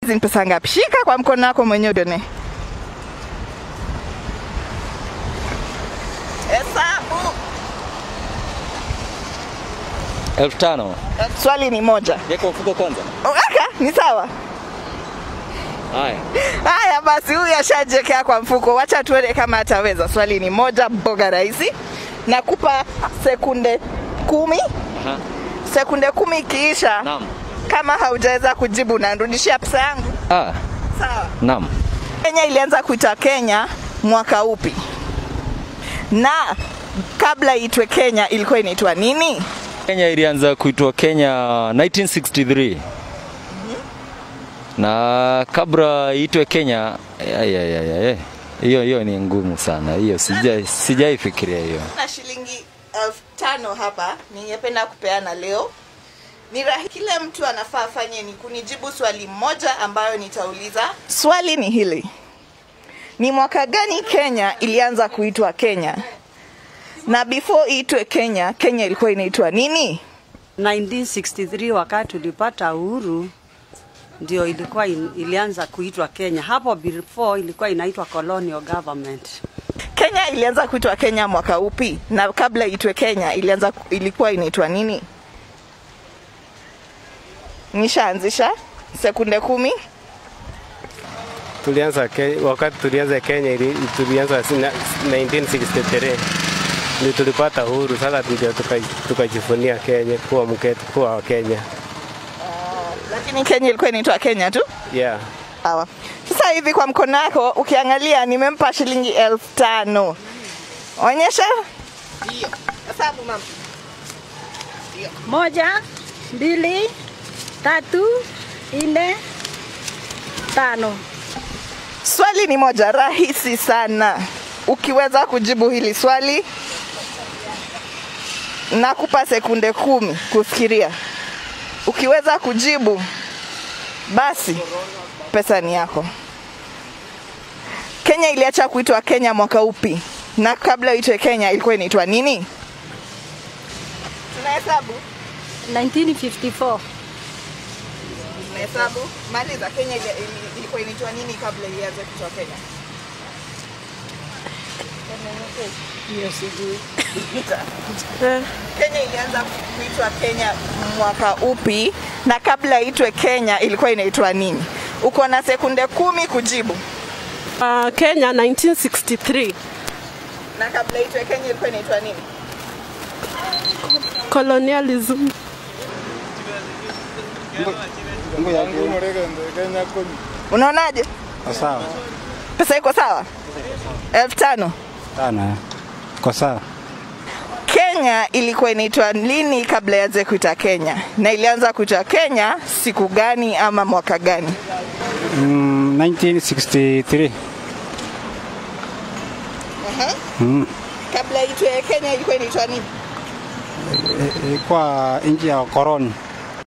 Hizi ni pesa ngapi? Shika kwa mkono wako mwenyewe uone. Hesabu. elfu tano Swali ni moja. yeko mfuko kwanza. Aka, ni sawa. Haya, Haya basi, huyu ashajiwekea kwa mfuko, wacha tuone kama ataweza. Swali ni moja, mboga rahisi. Nakupa sekunde kumi. Aha. Sekunde kumi ikiisha, naam. kama haujaweza kujibu, narudishia pesa yangu. Ah, Sawa. naam. Kenya ilianza kuitwa Kenya mwaka upi? Na kabla iitwe Kenya ilikuwa inaitwa nini? Kenya ilianza kuitwa Kenya 1963 na kabla iitwe Kenya, ay, ay, ay, ay. hiyo hiyo ni ngumu sana hiyo, sijai sijaifikiria hiyo. na shilingi elfu tano hapa ningependa kupeana leo ni rahi kile mtu anafaa afanye ni kunijibu swali moja ambayo nitauliza swali ni hili ni mwaka gani kenya ilianza kuitwa kenya na before iitwe kenya kenya ilikuwa inaitwa nini 1963 wakati tulipata uhuru ndio ilikuwa in, ilianza kuitwa Kenya. Hapo before ilikuwa inaitwa colonial government. kenya ilianza kuitwa kenya mwaka upi na kabla iitwe kenya ilianza ilikuwa inaitwa nini nishaanzisha sekunde kumi Tulianza Ke- wakati tulianza Kenya ili, tulianza sina- 1963 ndio tulipata uhuru. Sasa ndio tuka- tukajivunia Kenya kuwa mke, kuwa wa Kenya. lakini kenya ilikuwa inaitwa kenya tu Yeah. Sawa. Sasa hivi kwa mkono wako ukiangalia nimempa shilingi elfu tano. Onyesha. Ndio. Hesabu mama. Moja, mbili, tatu, nne, tano. Swali ni moja rahisi sana. Ukiweza kujibu hili swali nakupa sekunde kumi kufikiria. Ukiweza kujibu basi pesa ni yako. Kenya iliacha kuitwa Kenya mwaka upi? Na kabla itwe Kenya ilikuwa inaitwa nini? Tunahesabu. 1954. Tunahesabu. Maliza. Kenya ili- ili- ilikuwa inaitwa nini kabla ianze kuitwa Kenya? Hiyo sijui. Kenya ilianza kuitwa Kenya mwaka upi? Na kabla itwe Kenya ilikuwa inaitwa nini? Uko na sekunde kumi kujibu. Uh, Kenya 1963 Na kabla itwe Kenya ilikuwa inaitwa nini? colonialism Unaonaje? Sawa Pesa iko sawa? elfu tano. sana, kwa sawa. Kenya ilikuwa inaitwa lini kabla ianze kuitwa Kenya? Na ilianza kuitwa Kenya siku gani ama mwaka gani? Mm, 1963 mm, Kabla itwe Kenya ilikuwa inaitwa nini? ilikuwa nchi ya koloni.